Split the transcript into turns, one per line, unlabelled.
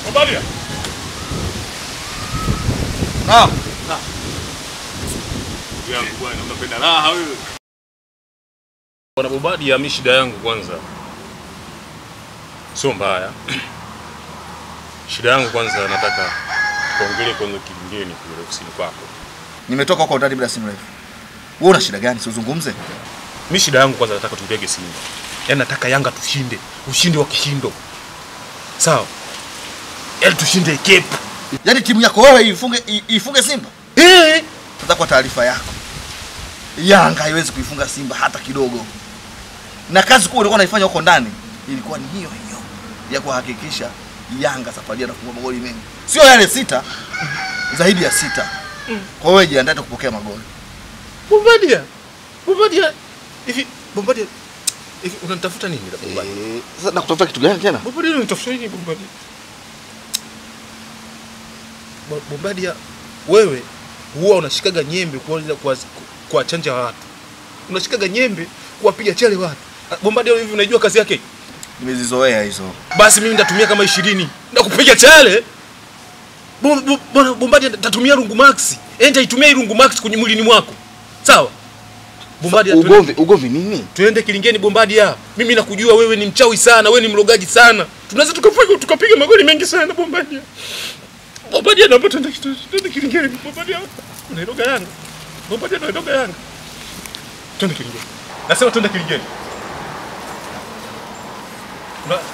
Bombadia.
Naam.
Yangu bwana, unapenda raha wewe. Bwana Bombadia, mimi shida yangu kwanza sio mbaya. Shida yangu kwanza, nataka tuongelee kwanza kilingeni kule ofisini kwako.
Nimetoka huko ndani muda si mrefu. Wewe una shida gani? Si uzungumze.
Mimi shida yangu kwanza, nataka tupige Simba. Yaani nataka Yanga tushinde, ushindi wa kishindo. Sawa? Yaani tushinde Cape.
Yaani timu yako wewe ifunge i- ifunge Simba?
Eh!
Sasa kwa taarifa yako. Yanga haiwezi kuifunga Simba hata kidogo. Na kazi kubwa ulikuwa unaifanya huko ndani ilikuwa ni hiyo hiyo ya kuhakikisha Yanga safari hii anafunga magoli mengi. Sio yale sita, zaidi ya sita. Kwa hiyo jiandae kupokea magoli.
Bombadia. Bombadia. Hivi Bombadia hivi unanitafuta nini da Bombadia?
Eh, sasa nakutafuta kitu gani tena?
Bombadia unanitafuta nini Bombadia? Bo- Bombadia wewe huwa unashikaga nyembe kwa kwa, kwa chanja watu. Unashikaga nyembe kuwapiga chale watu. Ah, Bombadia hivi unajua kazi yake?
Nimezizoea hizo.
Basi mimi nitatumia kama 20 na kupiga chale. Bo- bo- Bwana Bombadia nitatumia rungu max. Eh, nitaitumia hii rungu max kwenye mwilini mwako. Sawa? Bombadia tuende-
Ugomvi, ugomvi nini?
Tuende kilingeni Bombadia. Mimi nakujua wewe ni mchawi sana, wewe ni mlogaji sana. Tunaweza tukapiga tukapiga magoli mengi sana Bombadia. Bombadia naomba tuende tuende kilingeni Bombadia. Unairoga Yanga. Bombadia unairoga Yanga. Tuende kilingeni. Nasema tuende kilingeni. Na